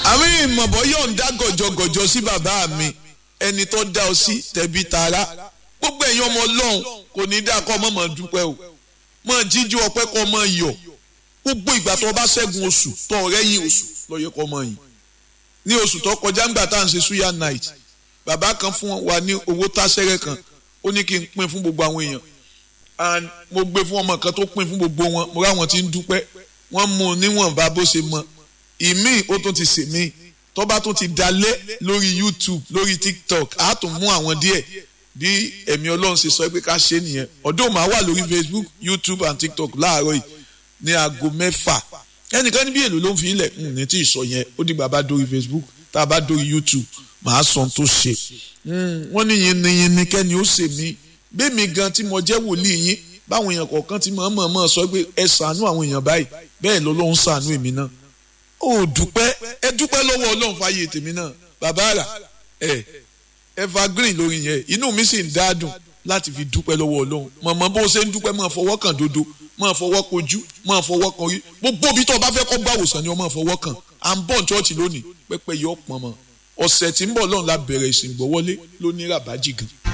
àmì ìmọ̀bọ̀ yóò ń dá gọ̀jọ̀gọ̀jọ̀ sí bàbá mi ẹni tó dá ọ sí tẹ̀bí tara gbogbo ẹ̀yin ọmọ ọlọ́run kò ní dá kọ́ ọmọ mọ̀ dúpẹ́ o mọ̀ jíjú ọpẹ́ kọ́ ọmọ yọ̀ gbogbo ìgbà tó bá ṣẹ́gun oṣù tó ọ̀rẹ́ yìí oṣù lọ́yẹ kọ́ ọmọ yìí ní oṣù tó kọjá ńgbà tá à ń ṣe suya night bàbá kan fún wa ní owó táṣẹ́rẹ́ kan ó ní kí n pín fún gbogbo àwọn èèyàn and mo gbé fún ọmọ kan tó pín fún gbogbo wọn mo ráwọn tí ń dúpẹ́ wọ́n mú un níwọ̀nba bó ṣe mọ ìmí ó tún ti sè mí tó bá tún ti dalẹ̀ lórí youtube lórí tiktok á tún mú àwọn díẹ̀ bí ẹ̀mí ọlọ́run ṣe sọ pé ká ṣe nìyẹn ọdún màá wà lórí facebook youtube and tiktok láàárọ̀ yìí ní aago mẹ́fà ẹnìkan níbi èlò ló ń fi ilẹ̀ ní tí ì sọ yẹn ó dìgbà bá dórí facebook tá a bá dórí youtube màá sọ tó ṣe wọ́n ní yinniyinni kẹ́ni ó ṣe mí bẹ́ẹ̀mi gan tí mo jẹ́ wòlíì yín báwọn èèyàn kọ̀ọ̀kan ti mọ̀ mọ̀ mọ̀ sọ pé ẹ ṣàánú àwọn èèyàn báyìí bẹ́ẹ̀ ló lóun ṣàánú èmi náà ó dúpẹ́ ẹ dúpẹ́ lọ́wọ́ ọlọ́run fàyè tèmi náà bàbá rà ẹ evergreen lórí yẹn inú mi sì ń dádùn láti fi dúpẹ́ lọ́wọ́ ọlọ́run mọ̀mọ́ bó ṣe ń dúpẹ́ máa fọwọ́ kàn dodo máa fọwọ́ kojú máa fọwọ́ kan rí gbogbo bí tó o bá fẹ́ kọ́ gbàwòsàn ni o máa fọwọ́ kàn à ń bọ̀ ní chọ́ọ̀chì lónìí pẹ́pẹ́ yọ pọ̀n mọ́ ọ̀sẹ̀ tí ń bọ̀ lọ́run la bẹ̀rẹ̀ ìsìn gbọ́wọ́lé lóní ràbájì gan.